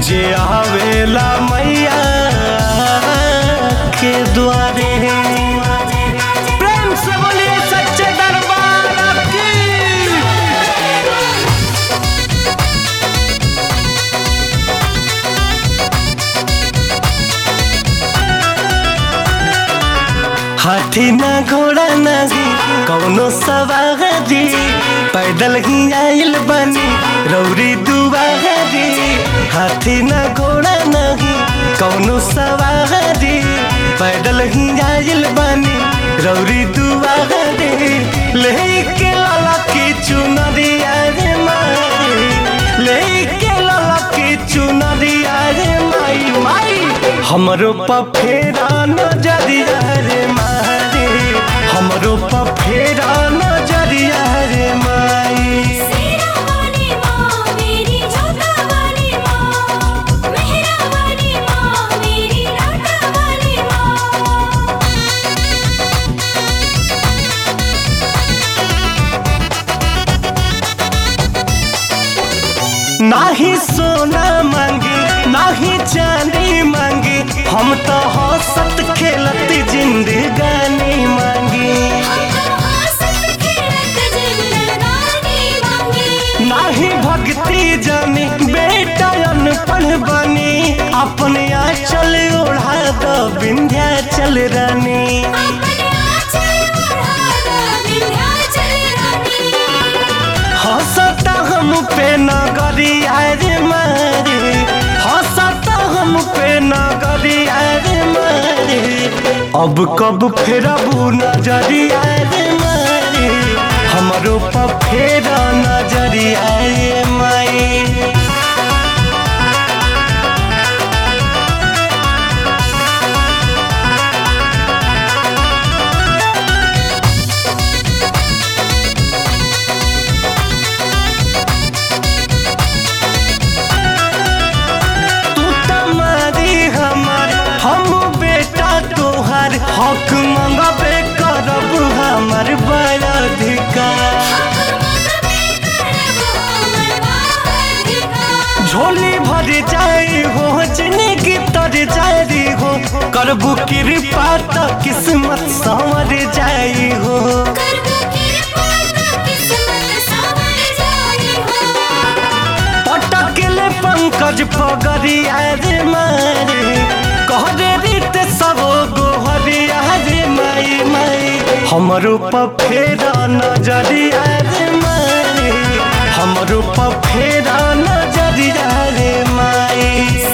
जे आवेला मैया के द्वारे प्रेम से बोलिए सच्चे दरबार की हाथी ना घोड़ा नहीं कौनो सवारी पैदल ही आइल बनी रौरी दुआरी हाथी ना घोड़ा नहीं कौनो सवारी पैदल ही आइल बनी रौरी दुआरी लेके लाला की चुनरिया रे माई लेके लाला की चुनरिया रे माई माई हमरो पफेरा नजरिया रे मारे हमरो पफेरा नजरिया रे माई सेरा वाली माँ मेरी जोता वाली माँ मेहरा वाली माँ मेरी लाटा वाली माँ नाही सोना मांगी नाही चांदी मांगी हम तो हंसत खेलत जिंदगानी मांगी हमको हंसत खेलत जिंदगानी मांगी नाही भक्ति जानी बेटा अनपढ़ बनी अपने आंचल ओढ़ा दो विंध्याचल रानी अपने आंचल ओढ़ा दो विंध्याचल रानी हंसता हम पे नगरी रे मारे हंसता हम पे नगरी रे मारे अब कब फेरबू नजरिया रे मारे हमरो पर फेरा नजरिया रे माई तू तमारी हमर हम बेटा तोहर हक मंगबे करब हमर बड़ अधिकार झोली भर जाई हो जिंदगी तर जाई हो करबू कृपा तो किस्मत संवर जाई हो पटकले पंकज पगरी रे मारे कहरे रीत सब गोहरी रे माई माई हमरो पफेरा नजरिया रे मारे हमरो पफेरा नजरिया रे माई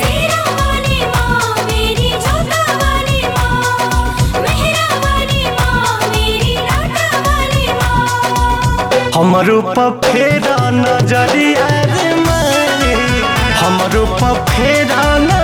हमरो पफेरा नजरिया रे मारे हमरो पफेरा न